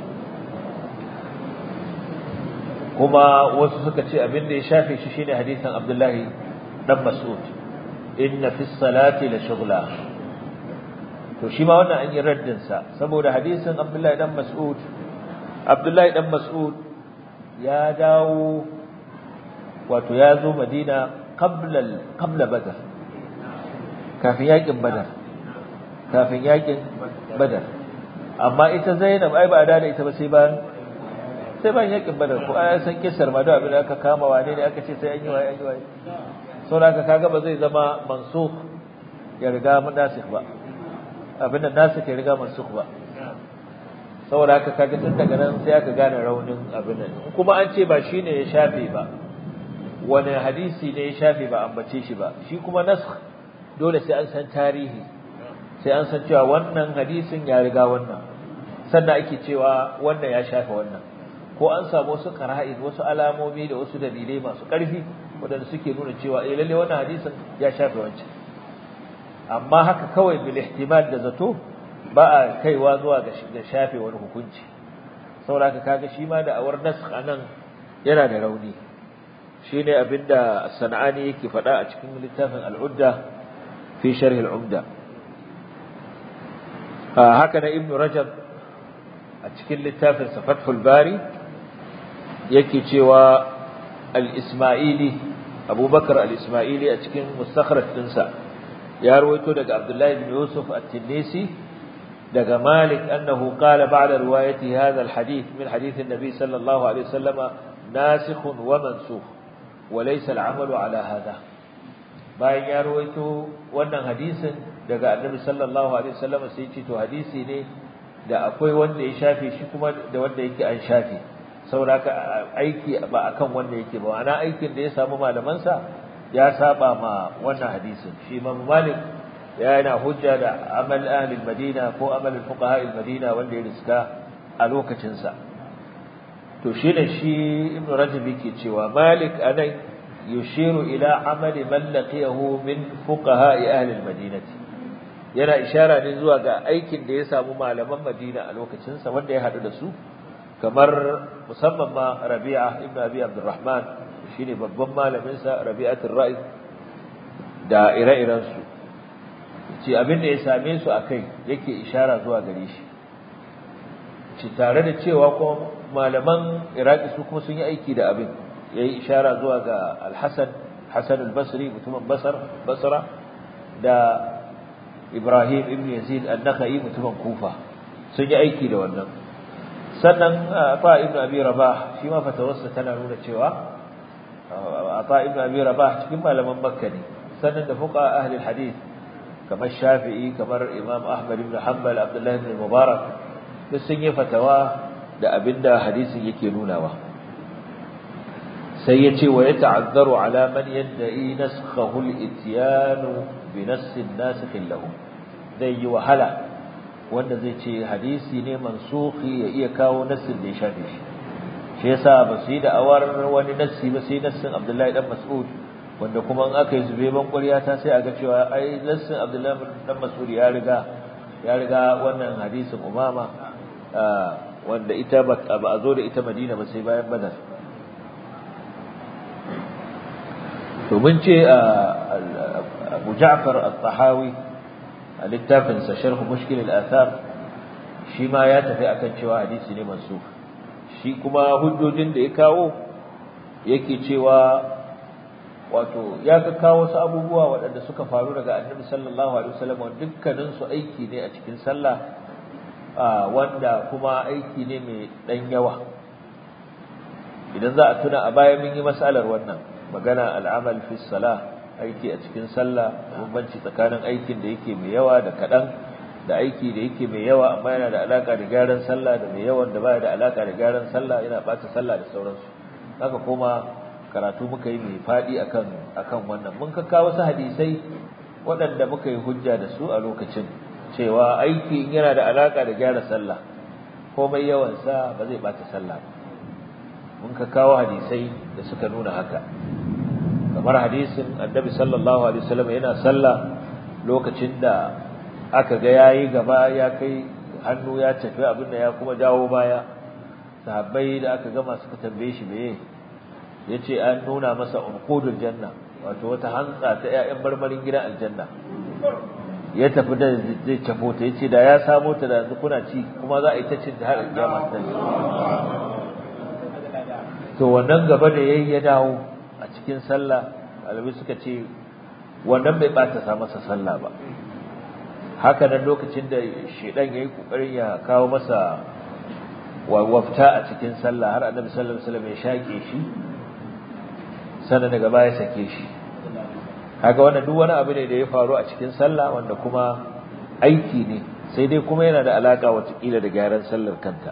kuma wasu suka ce abin da ya shafe shi shine hadisin Abdullahi dan Mas'ud inna fi salati la shughla to shi ma wannan an yi raddin sa saboda hadisin Abdullahi dan Mas'ud Abdullahi dan Mas'ud ya dawo wato ya zo Madina qabla qabla Badr kafin yakin Badar kafin yakin Badar amma ita Zainab ai ba da ita ba sai bayan sai bayan yakin Badar ko ai san kissar ma da abin da aka kama wane ne aka ce sai an yi waye an yi waye saboda haka kaga ba zai zama mansukh ya riga mudasikh ba abin da nasikh ya riga mansukh ba saboda haka kaga tun daga nan sai aka gane raunin abin nan kuma an ce ba shine ya shafe ba wani hadisi ne ya shafe ba ambace shi ba shi kuma nasakh dole sai an san tarihi sai an san cewa wannan hadisin ya riga wannan sannan ake cewa wannan ya shafe wannan ko an samu wasu qara'id wasu alamomi da wasu dalilai masu ƙarfi waɗanda suke nuna cewa eh lalle wannan hadisin ya shafe wancan amma haka kawai bil ihtimal da zato ba a kaiwa zuwa ga shafe wani hukunci saboda haka kaga shi ma da awar nasakh anan yana da rauni shine abinda sana'ani yake faɗa a cikin littafin al-udda fi sharh al-umda haka na ibn rajab a cikin littafin sa fathul bari yake cewa al-isma'ili abubakar al-isma'ili a cikin mustakhraj dinsa ya rawaito daga abdullahi ibn yusuf at-tinisi daga malik annahu qala ba'da riwayati hadha al-hadith min hadith an-nabi sallallahu alaihi wasallam nasikh wa mansukh wa laysa al-'amalu ala hadha bayan ya rawaito wannan hadisin daga annabi sallallahu alaihi wasallam sai ce to hadisi ne da akwai wanda ya shafe shi kuma da wanda yake an shafe saboda aiki ba akan wanda yake ba ana aikin da ya samu malaman sa ya saba ma wannan hadisin shi Imam Malik ya yana hujja da amal ahli madina ko amal fuqaha madina wanda ya riska a lokacin sa to shine shi Ibn Rajab yake cewa Malik anan yushiru ila amali man laqiyahu min fuqaha ahli madinati yana ishara ne zuwa ga aikin da ya samu malaman Madina a lokacin sa wanda ya hadu da su kamar musamman ma Rabi'a ibn Abi Abdurrahman shine babban malamin sa Rabi'atul Ra'i da ire-iren su ce abin da ya same su akai yake ishara zuwa gare shi ci tare da cewa kuma malaman Iraki su kuma sun yi aiki da abin yayi ishara zuwa ga Al-Hasan Hasan al-Basri mutumin Basra Basra da Ibrahim ibn Yazid an-Nakhai mutumin Kufa sun yi aiki da wannan sannan Afa ibn Abi Rabah shi ma fatawarsa tana nuna cewa Afa ibn Abi Rabah cikin malaman Makka ne sannan da fuqa ahli hadith kamar Shafi'i kamar Imam Ahmad ibn Hanbal Abdullah ibn Mubarak duk sun yi fatawa da abinda hadisin yake nunawa sai ya ce wa ya ta'azzaru ala man yadda'i naskhahu al-ityanu bi nassin nasikhin lahu zai yi wahala wanda zai ce hadisi ne mansukhi ya iya kawo nassin da ya shafe shi shi yasa ba su yi da awar wani nassi ba sai nassin Abdullahi dan Mas'ud wanda kuma in aka yi zube ban ƙwarya ta sai a ga cewa ai lassin abdullahi dan mas'ud ya riga ya riga wannan hadisin umama wanda ita ba a zo da ita madina ba sai bayan badar to mun ce abu ja'far al-tahawi a littafinsa sharh mushkil al-athar shi ma ya tafi akan cewa hadisi ne mansukh shi kuma hujjojin da ya kawo yake cewa wato ya ka kawo su abubuwa waɗanda suka faru daga annabi sallallahu alaihi wasallam dukkanin su aiki ne a cikin sallah wanda kuma aiki ne mai dan yawa idan za a tuna a baya mun yi masalar wannan magana al'amal fi salah aiki a cikin sallah bambanci tsakanin aikin da yake mai yawa da kaɗan da aiki da yake mai yawa amma yana da alaka da gyaran sallah da mai yawan da baya da alaka da gyaran sallah yana ɓata sallah da sauransu haka kuma karatu muka yi mai faɗi akan akan wannan mun ka kawo wasu hadisai waɗanda muka yi hujja da su a lokacin cewa aiki yana da alaka da gyara sallah komai yawan sa ba zai ɓata sallah ba mun ka kawo hadisai da suka nuna haka kamar hadisin annabi sallallahu alaihi wasallam yana sallah lokacin da aka ga yayi gaba ya kai hannu ya tafi abin da ya kuma dawo baya sahabbai da aka gama suka tambaye shi meye yace an nuna masa unqudul janna wato wata hantsa ta ƴaƴan marmarin gidan aljanna ya tafi da zai tafo ta yace da ya samo ta da yanzu kuna ci kuma za a yi ta cin ta har kiyama ta to wannan gaba da yayi ya dawo a cikin sallah alabi suka ce wannan bai bata sa masa sallah ba haka nan lokacin da shedan yayi kokarin ya kawo masa wafta a cikin sallah har annabi sallallahu alaihi wasallam ya shake shi sannan daga baya sake shi kaga wannan duk wani abu ne da ya faru a cikin sallah wanda kuma aiki ne sai dai kuma yana da alaka watakila da gyaran sallar kanta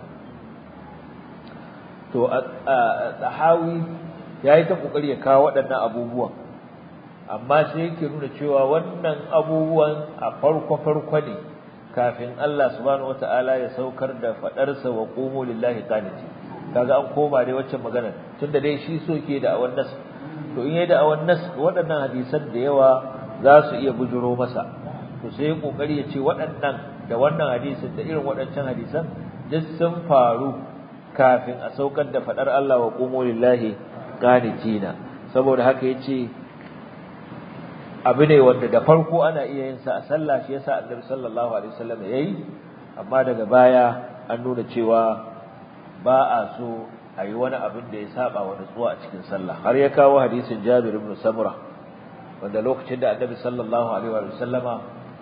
to tahawi yayi ta kokari ya kawo waɗannan abubuwan amma sai yake nuna cewa wannan abubuwan a farko farko ne kafin Allah subhanahu wataala ya saukar da fadarsa wa qumu lillahi qaniti kaga an koma dai waccan magana tunda dai shi so ke da awan nas to in yayi da awan nas waɗannan hadisan da yawa za su iya bujuro masa to sai ya kokari ya ce waɗannan da wannan hadisin da irin waɗancan hadisan duk sun faru kafin a saukar da fadar Allah wa qumu lillahi qanitina saboda haka yace abu ne wanda da farko ana iya yin sa a sallah shi yasa Annabi sallallahu alaihi wasallam yayi amma daga baya an nuna cewa ba a so a yi wani abin da ya saba wa nutsuwa a cikin sallah har ya kawo hadisin Jabir ibn Samura wanda lokacin da Annabi sallallahu alaihi wasallama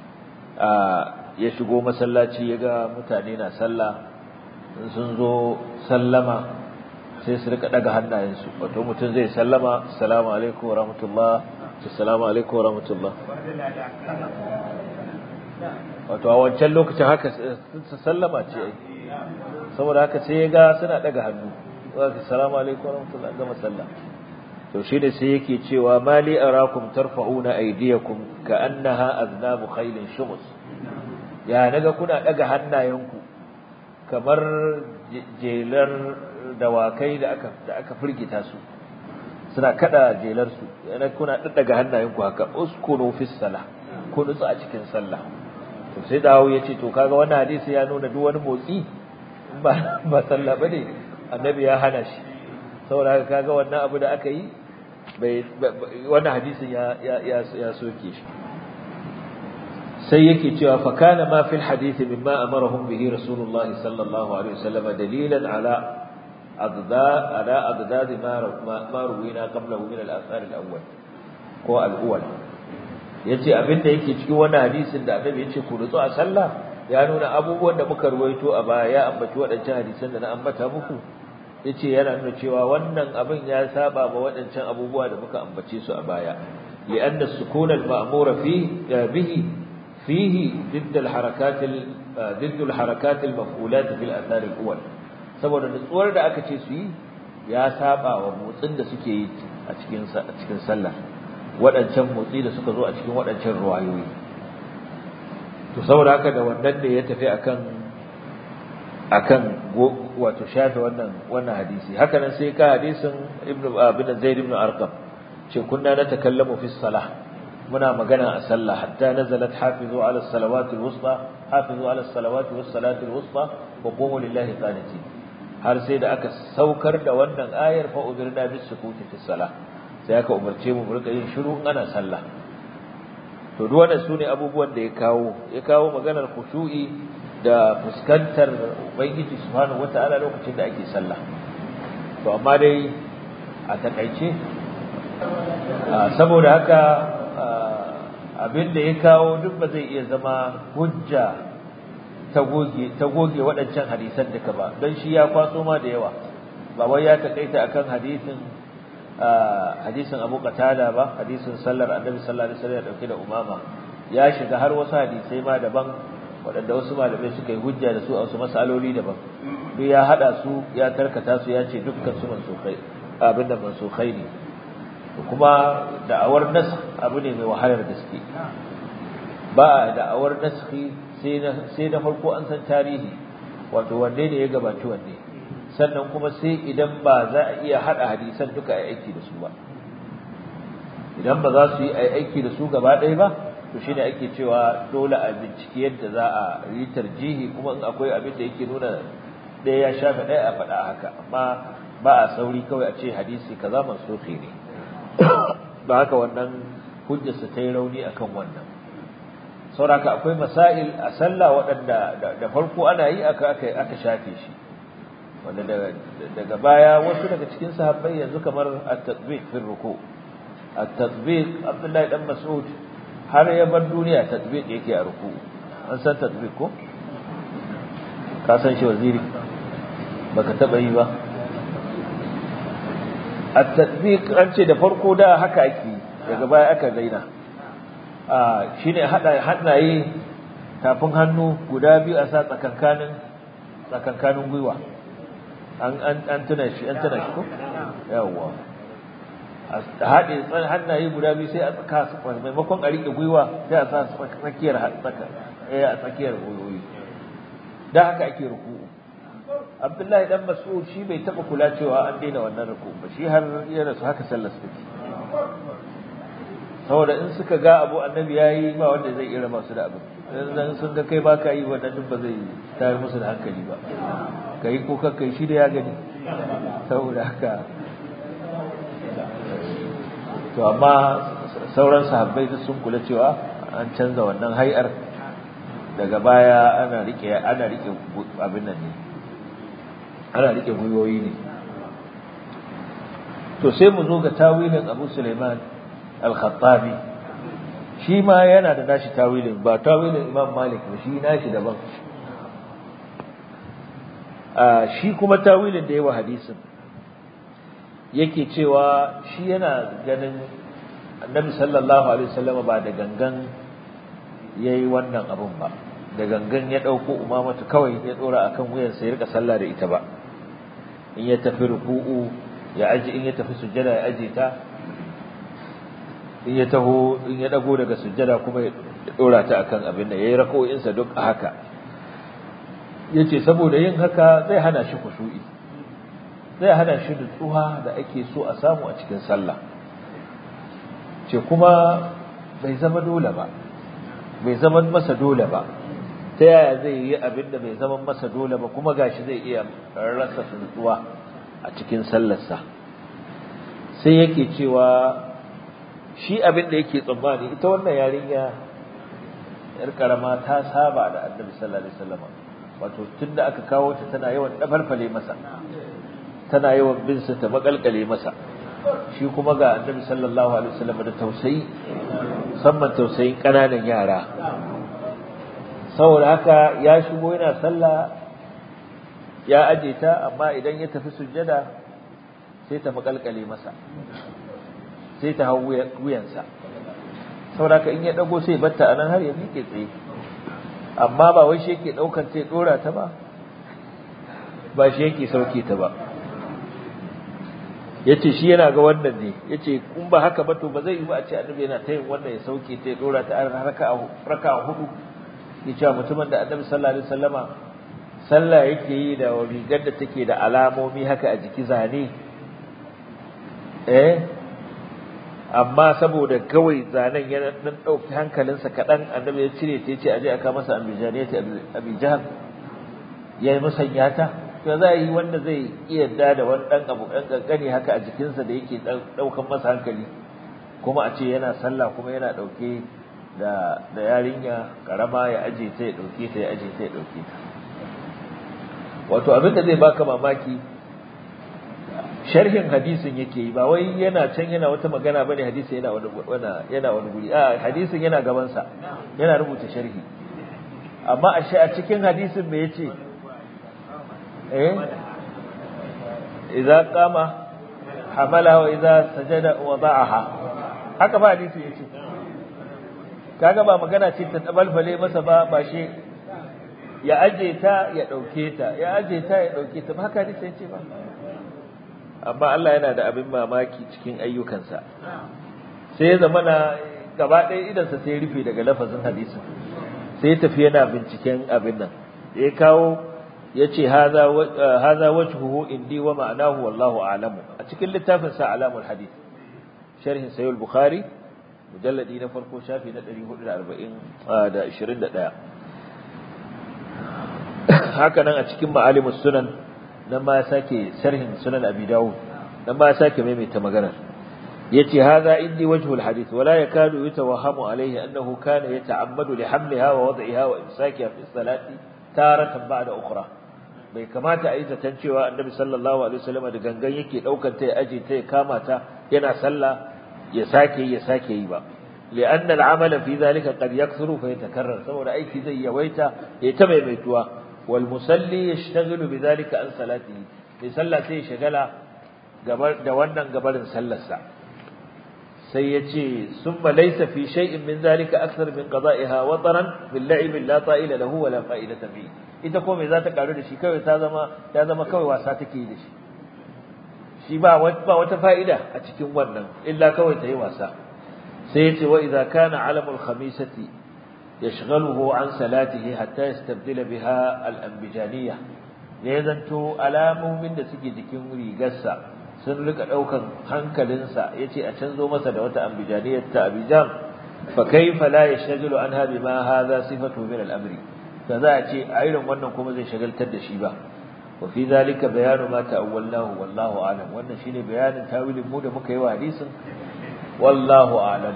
ya shigo masallaci ya ga mutane na sallah in sun zo sallama sai su rika daga hannayensu wato mutum zai sallama assalamu alaikum wa rahmatullah assalamu alaikum wa rahmatullah wato a wancan lokacin haka sallama ce ai saboda haka sai ya ga suna daga hannu assalamu alaikum wa rahmatullah gama sallah to shi da sai yake cewa mali arakum tarfa'una aydiyakum ka'annaha aznabu khailin shumus ya naga kuna daga hannayenku kamar jelar dawakai da aka da aka firgita su suna kada jelar su yana kuna daddaga hannayenku haka uskunu fis sala ku nutsu a cikin sallah to sai dawo yace to kaga wannan hadisi ya nuna duk wani motsi ba ba sallah bane annabi ya hana shi saboda haka kaga wannan abu da aka yi bai wannan hadisin ya ya ya soke shi sai yake cewa fa kana ma fil hadith mimma amarahum bihi rasulullah sallallahu alaihi wasallam dalilan ala أضداد على أضداد ما ما روينا قبله من الآثار الأول ko al'uwal yace abinda yake cikin wannan hadisin da annabi yace ku rutsu a sallah ya nuna abubuwan da muka ruwaito a baya ya ambaci waɗancan hadisan da na ambata muku yace yana nuna cewa wannan abin ya saba ma waɗancan abubuwa da muka ambace su a baya li'anna sukun al-ma'mura fi bihi fihi ضد الحركات ضد الحركات المفعولات في الآثار الأول saboda nutsuwar da aka ce su yi ya saba wa motsin da suke yi a cikin a cikin sallah waɗancan motsi da suka zo a cikin waɗancan ruwayoyi to saboda haka da wannan ne ya tafi akan akan wato shafe wannan wannan hadisi haka nan sai ka hadisin ibnu ibn zaid ibn arqam ce kunna na takallamu fi salah muna magana a sallah hatta nazalat hafizu ala salawati alwusta hafizu ala salawati was salati alwusta wa qumu lillahi qanitin har sai da aka saukar da wannan ayar fa umirna bis sukuti fi salah sai aka umarce mu mu rika yin shiru in ana sallah to duk wannan sune abubuwan da ya kawo ya kawo maganar khushu'i da fuskantar ubangiji subhanahu wataala lokacin da ake sallah to amma dai a takaice saboda haka abin da ya kawo duk ba zai iya zama hujja ta goge ta goge waɗancan hadisan duka ba don shi ya kwaso ma da yawa ba wai ya takaita akan hadisin hadisin Abu Qatada ba hadisin sallar Annabi sallallahu alaihi wasallam ya dauke da umama ya shiga har wasu hadisai ma daban waɗanda wasu malamai suka yi hujja da su a wasu masaloli daban duk ya hada su ya tarkata su ya ce dukkan su mansukai abin da mansukai ne kuma da'awar nas abu ne mai wahalar gaske ba da'awar naskhi sai na sai da farko an san tarihi wato wanne ne ya gabaci wanne sannan kuma sai idan ba za a iya hada hadisan duka ai aiki da su ba idan ba za su yi aiki da su gaba ɗaya ba to shine ake cewa dole a bincike yadda za a yi tarjihi kuma in akwai abin da yake nuna ɗaya ya shafe ɗaya a faɗa haka amma ba a sauri kawai a ce hadisi kaza mansuhi ne ba haka wannan hujjarsa ta yi rauni akan wannan sauraka akwai masail a sallah waɗanda da farko ana yi aka aka shafe shi wanda daga baya wasu daga cikin sahabbai yanzu kamar at-tatbiq fi ruku at-tatbiq Abdullahi dan Mas'ud har ya bar duniya tatbiq yake a ruku an san tatbiq ko ka san shi waziri baka taba yi ba at-tatbiq an ce da farko da haka ake daga baya aka daina a shine hada hannaye tafin hannu guda biyu a sa tsakankanin tsakankanin gwiwa an an an tuna shi an tuna shi ko yawa a haɗe hannaye guda biyu sai a tsaka maimakon a riƙe gwiwa sai a sa tsakiyar tsaka eh a tsakiyar gwiwoyi da haka ake ruku'u Abdullahi dan Mas'ud shi bai taba kula cewa an daina wannan ruku'u ba shi har ya rasu haka sallar take saboda in suka ga abu annabi yayi ba wanda zai iya masu da abin dan sun ga kai baka yi wannan duk ba zai tayar musu da hankali ba kai ko kai shi da ya gani saboda haka to amma sauran sahabbai duk sun kula cewa an canza wannan hay'ar daga baya ana rike ana rike abin nan ne ana rike gwiwoyi ne to sai mu zo ga tawilin Abu Sulaiman al-Khattabi shi ma yana da nashi tawilin ba tawilin Imam Malik ba shi nashi daban a shi kuma tawilin da yawa hadisin yake cewa shi yana ganin Annabi sallallahu alaihi wasallam ba da gangan yayi wannan abun ba da gangan ya dauko umamatu kawai ya dora akan wuyansa ya rika sallah da ita ba in ya tafi ruku'u ya aji in ya tafi sujjada ya aje ta in ya taho in ya dago daga sujjada kuma ya dora ta akan abin da yayi rako'in sa duk a haka yace saboda yin haka zai hana shi kushu'i zai hana shi nutsuwa da ake so a samu a cikin sallah ce kuma bai zama dole ba bai zama masa dole ba ta yaya zai yi abin da bai zama masa dole ba kuma gashi zai iya rasa nutsuwa a cikin sallarsa sai yake cewa shi abin da yake tsammani ita wannan yarinya yar karama ta saba da annabi sallallahu alaihi wasallam wato tunda aka kawo ta tana yawan dafarfale masa tana yawan bin sa ta makalkale masa shi kuma ga annabi sallallahu alaihi wasallam da tausayi musamman tausayin kananan yara saboda haka ya shigo yana sallah ya aje ta amma idan ya tafi sujjada sai ta makalkale masa sai ta hau wuyansa saboda haka in ya dago sai batta anan har ya miƙe tsaye amma ba wai shi yake daukar sai dora ta ba ba shi yake sauke ta ba yace shi yana ga wannan ne yace kun ba haka ba to ba zai yi ba a ce annabi yana ta yin wannan ya sauke ta ya dora ta raka'a raka'a hudu yace mutumin da annabi sallallahu alaihi wasallama sallah yake yi da rigar da take da alamomi haka a jiki zane eh amma saboda kawai zanen ya dan dauki hankalinsa kadan annabi ya cire ta yace aje aka masa ambijaniyati abi jahal ya musanya ta to za yi wanda zai iya da da wani dan abu dan kankani haka a jikinsa da yake daukan masa hankali kuma a ce yana sallah kuma yana dauke da da yarinya karama ya aje ta ya dauke ta ya aje ta ya dauke ta wato abin da zai baka mamaki sharhin hadisin yake yi ba wai yana can yana wata magana bane hadisin yana wani yana wani guri a hadisin yana gaban sa yana rubuta sharhi amma a a cikin hadisin me yace eh idza qama hamala wa idza sajada wada'aha haka ba hadisi yace kaga ba magana ce ta tabalbale masa ba ba shi ya aje ta ya dauke ta ya aje ta ya dauke ta ba haka hadisi yace ba amma Allah yana da abin mamaki cikin ayyukansa sai ya zama na gaba ɗaya idansa sai ya rufe daga lafazin hadisin sai ya tafi yana binciken abin nan ya kawo ya ce haza wajhuhu indi wa ma'anahu wallahu a'lamu a cikin littafin sa alamul hadith sharhin sayyid bukhari mujalladi na farko shafi na 440 da 21 haka nan a cikin ma'alimus sunan nan ma ya sake sharhin sunan abi dawud nan ma ya sake maimaita maganar yace hadha indi wajhul hadith wala yakadu yatawahhamu alayhi annahu kana yata'ammadu li hamliha wa wad'iha wa imsakiha fi salati taratan ba'da ukhra bai kamata a yi zaton cewa annabi sallallahu alaihi wasallam da gangan yake daukar ta ya aje ta ya kama ta yana sallah ya sake ya sake yi ba لأن العمل في ذلك قد يكثر فيتكرر سوى أيكي زي يويتا يتمي ميتوا والمصلي يشتغل بذلك عن صلاته لسلا سي شغلا da wannan gabarin sallarsa sai ya ce summa laysa fi shay'in min zalika akthar min qada'iha wataran bil la'ib la ta'ila lahu wa la fa'idata fi ita ko me za ta karu da shi kawai ta zama ta zama kawai wasa take yi da shi shi ba ba wata fa'ida a cikin wannan illa kawai ta yi wasa sai ya ce wa idza kana alamul khamisati yashghaluhu an salatihi hatta yastabdila biha al-anbijaniyah ne zanto alamomin da suke jikin rigarsa sun rika daukan hankalinsa yace a canzo masa da wata ambijaniyar ta abijam fa kaifa la yashghalu anha bima hadha sifatu min al-amri da za a ce a irin wannan kuma zai shagaltar da shi ba wa fi zalika bayanu ma ta'awwalnahu wallahu a'lam wannan shine bayanin tawilin mu da muka yi wa hadisin wallahu a'lam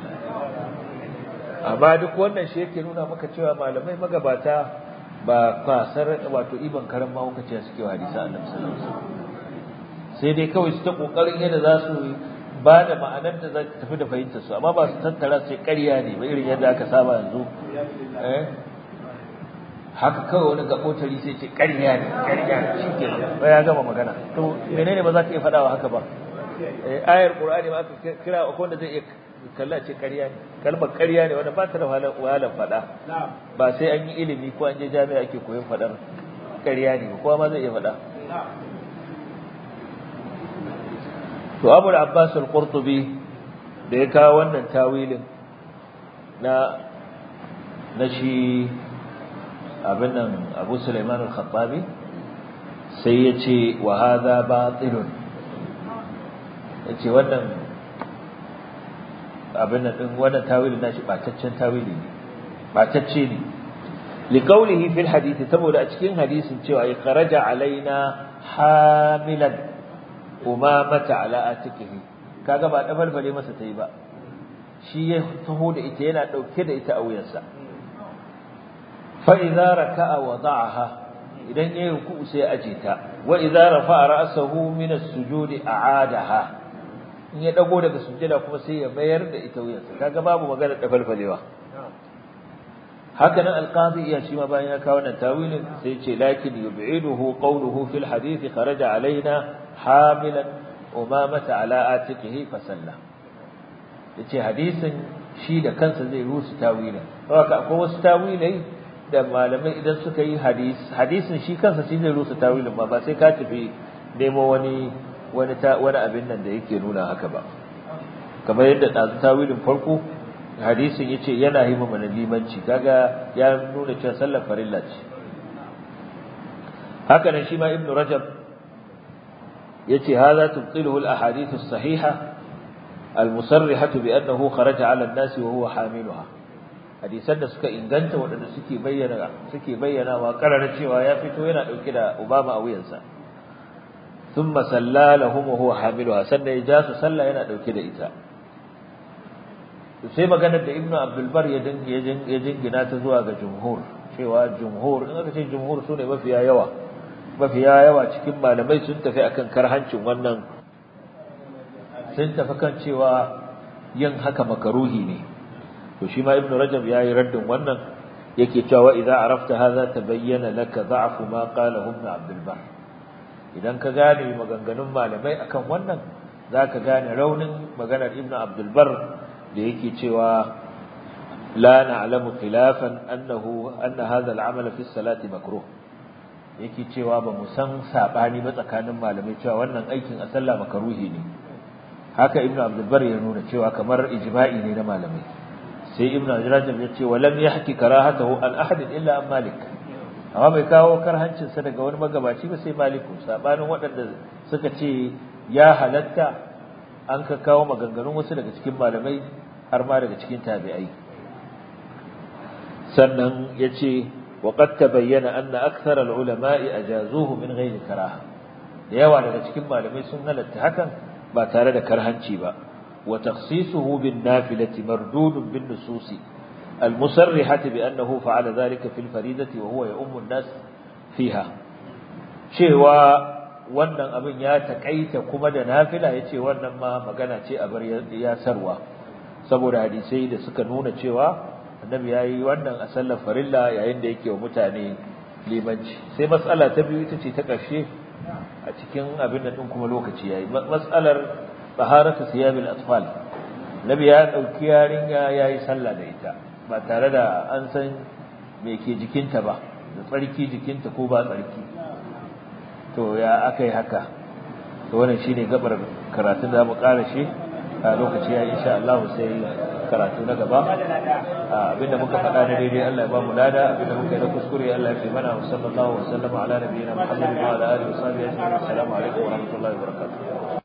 amma duk wannan shi yake nuna maka cewa malamai magabata ba kwasar wato iban karan ma kuka ce suke wa hadisi annabi sallallahu alaihi wasallam sai dai kawai su ta kokarin yadda za su ba da ma'anar da za ta tafi da fahimtar su amma ba su tattara sai ƙarya ne ba irin yadda aka saba yanzu eh haka kawai wani gabotari sai ce ƙarya ne ƙarya ne shi ke ba ya gama magana to menene ba za ka iya faɗawa haka ba ayar qur'ani ma aka kira akwai wanda zai iya kalla ce ƙarya ne kalmar ƙarya ne wanda ba ta da wahalar faɗa ba sai an yi ilimi ko an je jami'a ake koyon faɗar ƙarya ne kowa ma zai iya faɗa to Abu Abbas al-Qurtubi da ya kawo wannan tawilin na na shi abin nan Abu Sulaiman al-Khattabi sai ya ce wa hadha batilun yace wannan abin nan din wannan tawilin nashi bataccen tawili ne batacce ne liqaulihi fil hadisi saboda a cikin hadisin cewa ya kharaja alaina hamilan umamata ala atikihi kaga ba dabalbale masa tayi ba shi ya taho da ita yana dauke da ita a wuyansa fa idza raka'a wada'aha idan yayi ruku'u sai aje ta wa idza rafa'a ra'sahu min as-sujudi a'adaha in ya dago daga sujjada kuma sai ya mayar da ita wuyansa kaga babu magana dabalbalewa haka nan alqadi iya shi ma bayan ya kawo nan tawilin sai ce lakin yub'iduhu qawluhu fil hadith kharaja alaina hamilan umamata ala atiqihi fa salla yace hadisin shi da kansa zai rusu tawilin haka akwai wasu tawilai da malamai idan suka yi hadis hadisin shi kansa shi zai rusu tawilin ba ba sai ka tafi nemo wani wani wani abin nan da yake nuna haka ba kamar yadda dazu tawilin farko hadisin yace yana yi mana limanci kaga ya nuna cewa sallar farilla ce haka nan shi ma ibnu rajab yace hadha tubtiluhu al-ahadith as-sahiha al-musarrihatu bi annahu kharaja 'ala an-nas wa huwa hamiluha hadisan da suka inganta waɗanda suke bayyana suke bayyana wa karara cewa ya fito yana dauke da Obama a wuyansa thumma salla lahum wa huwa hamiluha sannan ya ja su sallah yana dauke da ita sai maganar da Ibn Abdul Bar ya ya jingina ta zuwa ga jumhur cewa jumhur in aka ce jumhur sune mafiya yawa mafiya yawa cikin malamai sun tafi akan karhancin wannan sun tafi kan cewa yin haka makaruhi ne to shi ma ibnu rajab yayi raddin wannan yake cewa idza arafta hadha tabayyana laka da'fu ma qala ibn abdul bar idan ka gane maganganun malamai akan wannan zaka gane raunin maganar ibnu abdul bar da yake cewa la na'lamu khilafan annahu anna hadha al-amal fi as-salati makruh yake cewa ba mu san sabani ba tsakanin malamai cewa wannan aikin a sallah makaruhi ne haka ibnu abdul bar ya nuna cewa kamar ijma'i ne na malamai sai ibnu rajab ya ce walam yahki karahatahu an ahad illa an malik amma bai kawo karhancin sa daga wani magabaci ba sai maliku sabanin waɗanda suka ce ya halatta an ka kawo maganganun wasu daga cikin malamai har ma daga cikin tabi'ai sannan yace وقد تبين أن أكثر العلماء أجازوه من غير كراهة yawa daga cikin malamai sun halatta hakan ba tare da karhanci ba wa takhsisuhu bin nafilati mardudun bin nususi al-musarrihati bi annahu fa'ala dhalika fil faridati wa huwa ya'ummu an-nas fiha cewa wannan abin ya takaita kuma da nafila yace wannan ma magana ce a bar ya sarwa saboda hadisai da suka nuna cewa annabi yayi wannan a sallar farilla yayin da yake wa mutane limanci sai mas'ala ta biyu ita ce ta ƙarshe a cikin abin da din kuma lokaci yayi mas'alar taharatu siyabil atfal nabi ya dauki yarinya yayi sallah da ita ba tare da an san me ke jikinta ba da tsarki jikinta ko ba tsarki to ya akai haka to wannan shine gabar karatun da mu ƙara shi a lokaci ya insha Allah sai karatu na gaba abinda muka faɗa na daidai Allah ya ba mu lada abinda muka yi na kuskure Allah ya fi mana wa sallallahu wa sallama ala nabiyina Muhammad wa ala alihi wa sahbihi ajma'in assalamu alaikum wa rahmatullahi wa barakatuh